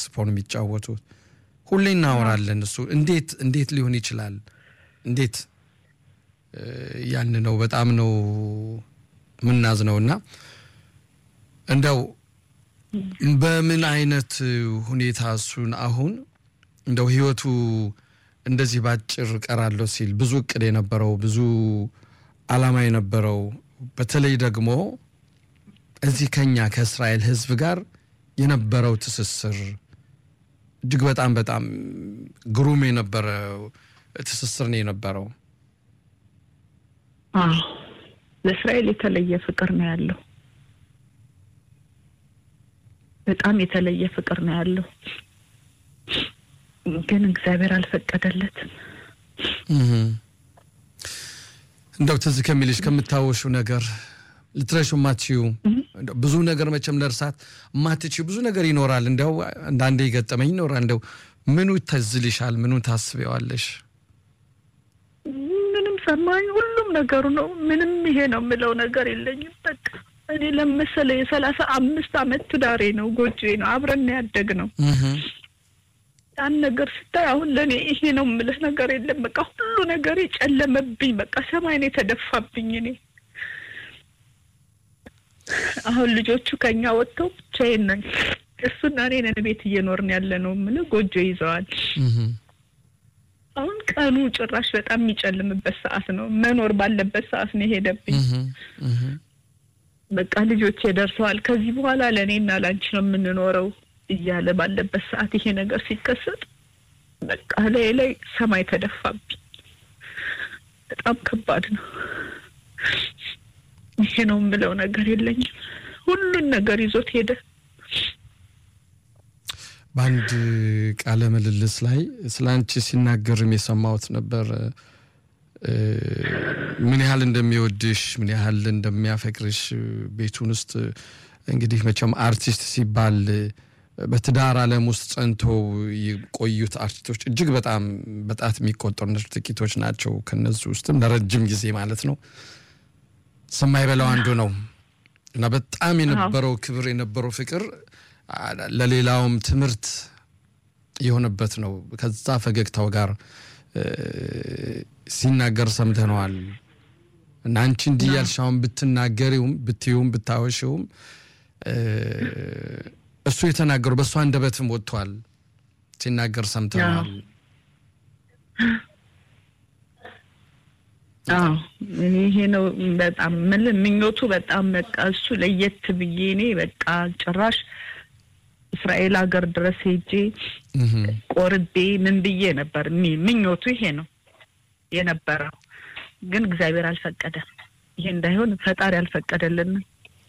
ሳክስፎን የሚጫወቱት ሁሌ እናወራለን። እሱ እንዴት እንዴት ሊሆን ይችላል? እንዴት ያን ነው በጣም ነው የምናዝነው እና እንደው በምን አይነት ሁኔታ እሱን አሁን እንደው ህይወቱ እንደዚህ ባጭር ቀራለሁ ሲል ብዙ እቅድ የነበረው ብዙ አላማ የነበረው በተለይ ደግሞ እዚህ ከኛ ከእስራኤል ህዝብ ጋር የነበረው ትስስር እጅግ በጣም በጣም ግሩም የነበረ ትስስር ነው የነበረው። ለእስራኤል የተለየ ፍቅር ነው ያለው። በጣም የተለየ ፍቅር ነው ያለው። ግን እግዚአብሔር አልፈቀደለትም። እንደው ትዝ ከሚልሽ ከምታወሹ ነገር ልትረሹ ማትችዩ ብዙ ነገር መቼም ለእርሳት ማትችዩ ብዙ ነገር ይኖራል። እንደው አንዳንዴ ገጠመኝ ይኖራል። እንደው ምኑ ተዝልሻል? ምኑ ታስቢዋለሽ? ምንም ሰማኝ፣ ሁሉም ነገሩ ነው። ምንም ይሄ ነው የምለው ነገር የለኝም። በቃ እኔ ለመሰለ የሰላሳ አምስት አመት ትዳሬ ነው ጎጆ ነው አብረን ያደግ ነው ያን ነገር ስታይ አሁን ለእኔ ይሄ ነው የምልህ ነገር የለም። በቃ ሁሉ ነገር ጨለመብኝ። በቃ ሰማይን የተደፋብኝ እኔ አሁን ልጆቹ ከኛ ወጥተው ብቻዬን ነኝ። እሱና እኔ ነን ቤት እየኖርን ያለ ነው የምልህ። ጎጆ ይዘዋል። አሁን ቀኑ ጭራሽ በጣም የሚጨልምበት ሰዓት ነው። መኖር ባለበት ሰዓት ነው የሄደብኝ። በቃ ልጆቼ ደርሰዋል። ከዚህ በኋላ ለእኔና ላንቺ ነው የምንኖረው እያለ ባለበት ሰዓት ይሄ ነገር ሲከሰት በቃ ላይ ላይ ሰማይ ተደፋብኝ። በጣም ከባድ ነው። ይሄ ነው የምለው ነገር የለኝም። ሁሉን ነገር ይዞት ሄደ። በአንድ ቃለ ምልልስ ላይ ስለ አንቺ ሲናገርም የሰማሁት ነበር። ምን ያህል እንደሚወድሽ ምን ያህል እንደሚያፈቅርሽ ቤቱን ውስጥ እንግዲህ መቼም አርቲስት ሲባል በትዳር ዓለም ውስጥ ጸንተው የቆዩት አርቲስቶች እጅግ በጣም በጣት የሚቆጠሩ ጥቂቶች ናቸው። ከነዚህ ውስጥም ለረጅም ጊዜ ማለት ነው ሰማይ በላው አንዱ ነው እና በጣም የነበረው ክብር የነበረው ፍቅር ለሌላውም ትምህርት የሆነበት ነው። ከዛ ፈገግታው ጋር ሲናገር ሰምተነዋል እና አንቺ እንዲህ ያልሽ አሁን ብትናገሪውም ብትዩም ብታወሽውም እሱ የተናገሩ በእሱ አንደበትም ወጥቷል ሲናገር ሰምተናል። ይሄ ነው በጣም ምን ምኞቱ በጣም በቃ እሱ ለየት ብዬ እኔ በቃ ጭራሽ እስራኤል ሀገር ድረስ ሄጄ ቆርቤ ምን ብዬ ነበር ምኞቱ ይሄ ነው የነበረው። ግን እግዚአብሔር አልፈቀደም። ይሄ እንዳይሆን ፈጣሪ አልፈቀደልንም።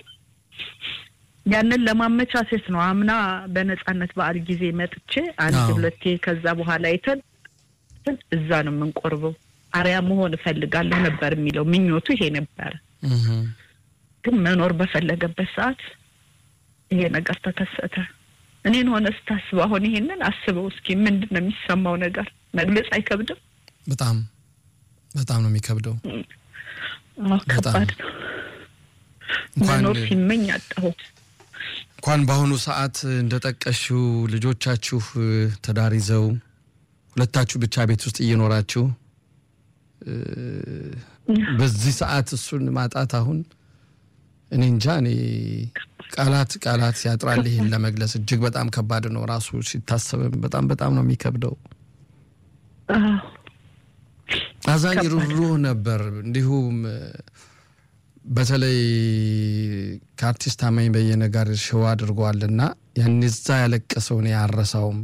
ያንን ለማመቻቸት ነው። አምና በነጻነት በዓል ጊዜ መጥቼ አንድ ሁለቴ ከዛ በኋላ አይተን እዛ ነው የምንቆርበው። አርያ መሆን እፈልጋለሁ ነበር የሚለው ምኞቱ ይሄ ነበረ። ግን መኖር በፈለገበት ሰዓት ይሄ ነገር ተከሰተ። እኔን ሆነ ስታስበው አሁን ይሄንን አስበው እስኪ ምንድን ነው የሚሰማው ነገር መግለጽ አይከብድም? በጣም በጣም ነው የሚከብደው። ከባድ ነው። መኖር ሲመኝ አጣሁት። እንኳን በአሁኑ ሰዓት እንደጠቀሽው ልጆቻችሁ ትዳር ይዘው ሁለታችሁ ብቻ ቤት ውስጥ እየኖራችሁ በዚህ ሰዓት እሱን ማጣት አሁን እኔ እንጃ እኔ ቃላት ቃላት ያጥራል ይህን ለመግለጽ እጅግ በጣም ከባድ ነው። ራሱ ሲታሰብም በጣም በጣም ነው የሚከብደው። አዛኝ ሩህሩህ ነበር። እንዲሁም በተለይ ከአርቲስት ታማኝ በየነ ጋር ሽዋ አድርገዋልና ያን ዛ ያለቀሰውን ያረሳውም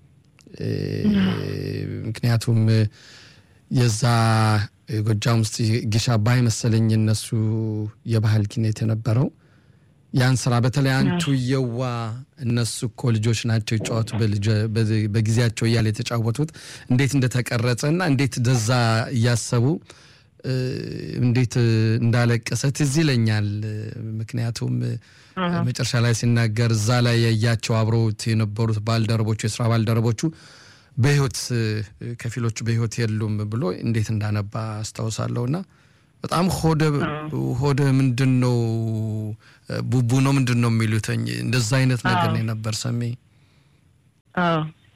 ምክንያቱም የዛ ጎጃም ውስጥ ጊሻ ባይ መሰለኝ እነሱ የባህል ኪነት የነበረው ያን ስራ በተለይ አንቱ የዋ እነሱ እኮ ልጆች ናቸው ይጫወቱ በጊዜያቸው እያለ የተጫወቱት እንዴት እንደተቀረጸ እና እንዴት ደዛ እያሰቡ እንዴት እንዳለቀሰ ትዝ ይለኛል። ምክንያቱም መጨረሻ ላይ ሲናገር እዛ ላይ ያያቸው አብረውት የነበሩት ባልደረቦቹ የስራ ባልደረቦቹ በህይወት ከፊሎቹ በህይወት የሉም ብሎ እንዴት እንዳነባ አስታውሳለሁ። እና በጣም ሆደ ሆደ ምንድን ነው ቡቡ ነው ምንድን ነው የሚሉትኝ እንደዛ አይነት ነገር ነው የነበር ሰሜ አዎ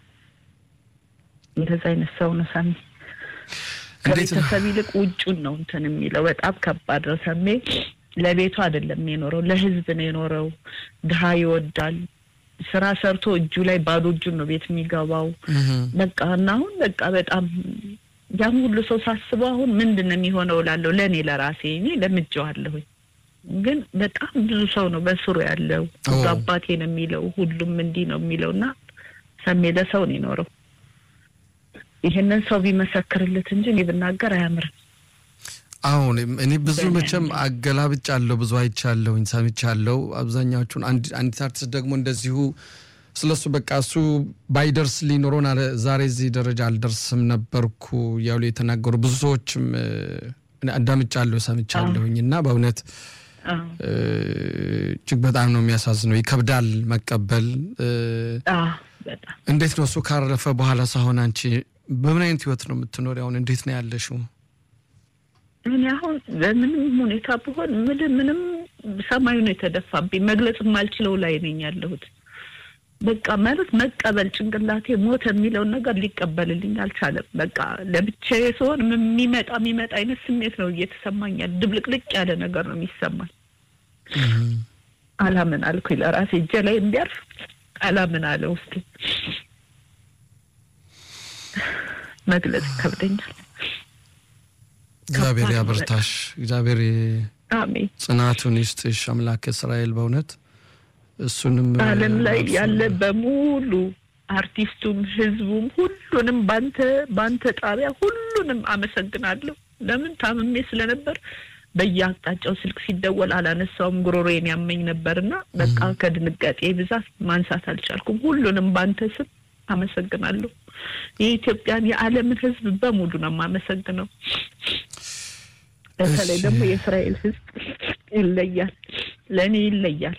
እንደዛ አይነት ሰው ነው ሰሜ። ከቤተሰብ ይልቅ ውጩን ነው እንትን የሚለው። በጣም ከባድ ነው ሰሜ። ለቤቱ አይደለም የኖረው፣ ለህዝብ ነው የኖረው። ድሀ ይወዳል። ስራ ሰርቶ እጁ ላይ ባዶ እጁን ነው ቤት የሚገባው። በቃ እና አሁን በቃ በጣም ያም ሁሉ ሰው ሳስበው አሁን ምንድን ነው የሚሆነው እላለሁ። ለእኔ ለራሴ እኔ ለምጄዋለሁኝ፣ ግን በጣም ብዙ ሰው ነው በስሩ ያለው። ሁሉ አባቴ ነው የሚለው፣ ሁሉም እንዲህ ነው የሚለው እና ሰሜ ለሰው ነው የኖረው። ይህንን ሰው ቢመሰክርለት እንጂ እኔ ብናገር አያምርም። አሁን እኔ ብዙ መቼም አገላብጫለሁ፣ ብዙ አይቻለሁኝ፣ ሰምቻለሁ። አብዛኛዎቹን አንዲት አርቲስት ደግሞ እንደዚሁ ስለሱ በቃ እሱ ባይደርስ ሊኖረን ዛሬ እዚህ ደረጃ አልደርስም ነበርኩ እያሉ የተናገሩ ብዙ ሰዎችም አዳምጫለሁ፣ ሰምቻለሁኝ እና በእውነት እጅግ በጣም ነው የሚያሳዝነው። ይከብዳል መቀበል። እንዴት ነው እሱ ካረፈ በኋላ ሳሆን አንቺ በምን አይነት ህይወት ነው የምትኖሪ? አሁን እንዴት ነው ያለሽው? እኔ አሁን በምንም ሁኔታ ብሆን ምንም ምንም ሰማዩ ነው የተደፋብኝ። መግለጽ የማልችለው ላይ ነኝ ያለሁት። በቃ ማለት መቀበል ጭንቅላቴ ሞት የሚለውን ነገር ሊቀበልልኝ አልቻለም። በቃ ለብቻዬ ስሆን የሚመጣ የሚመጣ አይነት ስሜት ነው እየተሰማኛል። ድብልቅልቅ ያለ ነገር ነው የሚሰማኝ። አላምን አልኩኝ ለራሴ እጄ ላይ እንዲያርፍ አላምን አለ ውስጤ። መግለጽ ይከብደኛል። እግዚአብሔር ያበርታሽ። እግዚአብሔር አሜን ጽናቱን ይስጥሽ አምላክ እስራኤል በእውነት እሱንም ዓለም ላይ ያለ በሙሉ አርቲስቱም፣ ህዝቡም ሁሉንም ባንተ ባንተ ጣቢያ ሁሉንም አመሰግናለሁ። ለምን ታምሜ ስለነበር በየአቅጣጫው ስልክ ሲደወል አላነሳውም። ጉሮሮዬን ያመኝ ነበርና በቃ ከድንጋጤ ብዛት ማንሳት አልቻልኩም። ሁሉንም ባንተ ስም አመሰግናለሁ። የኢትዮጵያን የዓለምን ህዝብ በሙሉ ነው የማመሰግነው። በተለይ ደግሞ የእስራኤል ህዝብ ይለያል፣ ለእኔ ይለያል።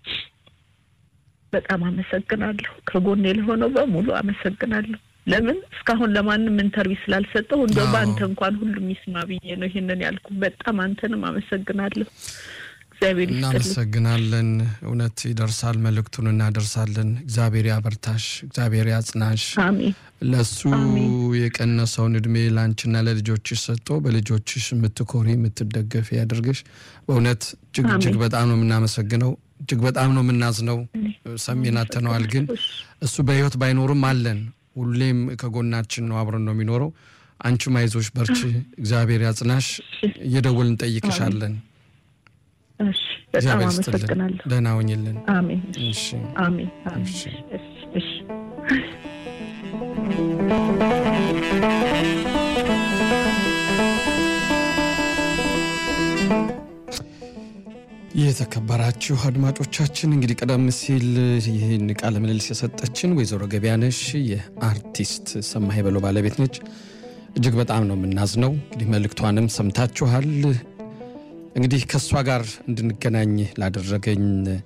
በጣም አመሰግናለሁ። ከጎኔ ለሆነው በሙሉ አመሰግናለሁ። ለምን እስካሁን ለማንም ኢንተርቪው ስላልሰጠሁ እንደው በአንተ እንኳን ሁሉም ይስማ ብዬ ነው ይህንን ያልኩ። በጣም አንተንም አመሰግናለሁ። እግዚአብሔር ይስጥልኝ። እናመሰግናለን። እውነት ይደርሳል፣ መልእክቱን እናደርሳለን። እግዚአብሔር ያበርታሽ፣ እግዚአብሔር ያጽናሽ። አሜን። ለሱ የቀነሰውን እድሜ ለአንቺና ለልጆችሽ ሰጥቶ በልጆችሽ የምትኮሪ የምትደገፍ ያድርግሽ። በእውነት እጅግ እጅግ በጣም ነው የምናመሰግነው። እጅግ በጣም ነው የምናዝነው። ሰሜን አተነዋል፣ ግን እሱ በህይወት ባይኖርም አለን። ሁሌም ከጎናችን ነው፣ አብረን ነው የሚኖረው። አንቺም አይዞሽ፣ በርቺ፣ እግዚአብሔር ያጽናሽ። እየደወልን እንጠይቅሻለን። እሺ፣ በጣም አመሰግናለሁ። ደህና ሁኝልን። አሜን። እሺ፣ አሜን። አሜን። እሺ። እሺ። የተከበራችሁ አድማጮቻችን እንግዲህ ቀደም ሲል ይህን ቃለ ምልልስ የሰጠችን ወይዘሮ ገቢያነሽ የአርቲስት ሰማኸኝ በለው ባለቤት ነች። እጅግ በጣም ነው የምናዝነው። እንግዲህ መልእክቷንም ሰምታችኋል። እንግዲህ ከእሷ ጋር እንድንገናኝ ላደረገኝ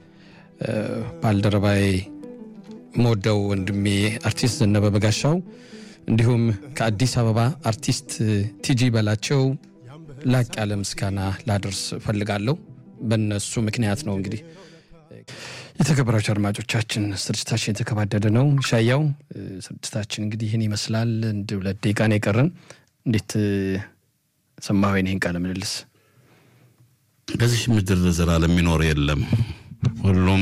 ባልደረባዬ መወደው ወንድሜ አርቲስት ዘነበ በጋሻው እንዲሁም ከአዲስ አበባ አርቲስት ቲጂ በላቸው ላቅ ያለ ምስጋና ላደርስ እፈልጋለሁ። በእነሱ ምክንያት ነው እንግዲህ የተከበራችሁ አድማጮቻችን ስርጭታችን የተከባደደ ነው። ሻያው ስርጭታችን እንግዲህ ይህን ይመስላል። እንድ ሁለት ደቂቃ ነው የቀረን። እንዴት ሰማኸው ይህን ቃለ ምልልስ? በዚህ ምድር ዘላለም የሚኖር የለም። ሁሉም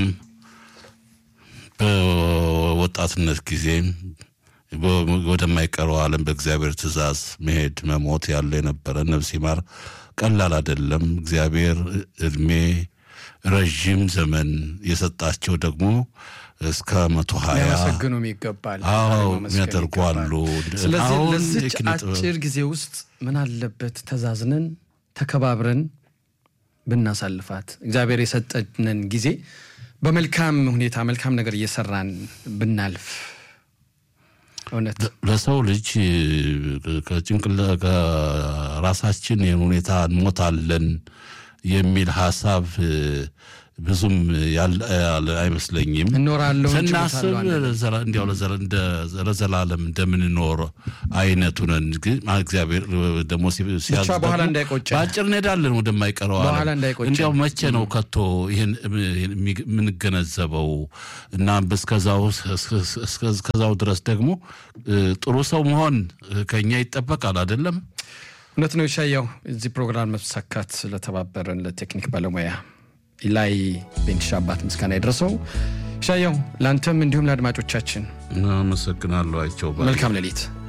በወጣትነት ጊዜ ወደማይቀረው ዓለም በእግዚአብሔር ትእዛዝ መሄድ መሞት ያለ የነበረ ነፍስ ይማር ቀላል አይደለም። እግዚአብሔር እድሜ ረዥም ዘመን የሰጣቸው ደግሞ እስከ መቶ ሀያ ሊያመሰግኑም ይገባል። አዎ ማመስገን የሚያደርጉ ይገባል። አሉ። ስለዚህ አሁን ለዚች የኪነ ጥበብ- አጭር ጊዜ ውስጥ ምን አለበት ተዛዝነን ተከባብረን ብናሳልፋት እግዚአብሔር የሰጠንን ጊዜ በመልካም ሁኔታ መልካም ነገር እየሰራን ብናልፍ እውነት ለሰው ልጅ ከጭንቅላ ከራሳችን ይህን ሁኔታ እንሞታለን የሚል ሀሳብ ብዙም ያለ አይመስለኝም። እኖራለሁ ስናስብ እንዲያው ለዘላለም እንደምንኖር አይነቱ ነን። ግን እግዚአብሔር ደግሞ ሲያዝ በኋላ እንዳይቆጨን በአጭር እንሄዳለን ወደማይቀረው በኋላ እንዳይቆጨን እንዲያው መቼ ነው ከቶ ይህን የምንገነዘበው? እና እስከዛው ድረስ ደግሞ ጥሩ ሰው መሆን ከኛ ይጠበቃል አይደለም? እውነት ነው። ይሻያው እዚህ ፕሮግራም መሳካት ስለተባበረን ለቴክኒክ ባለሙያ ላይ ቤንሻ አባት ምስጋና ይድረሰው። ሻያው ለአንተም እንዲሁም ለአድማጮቻችን አመሰግናለሁ። አይቸው መልካም ሌሊት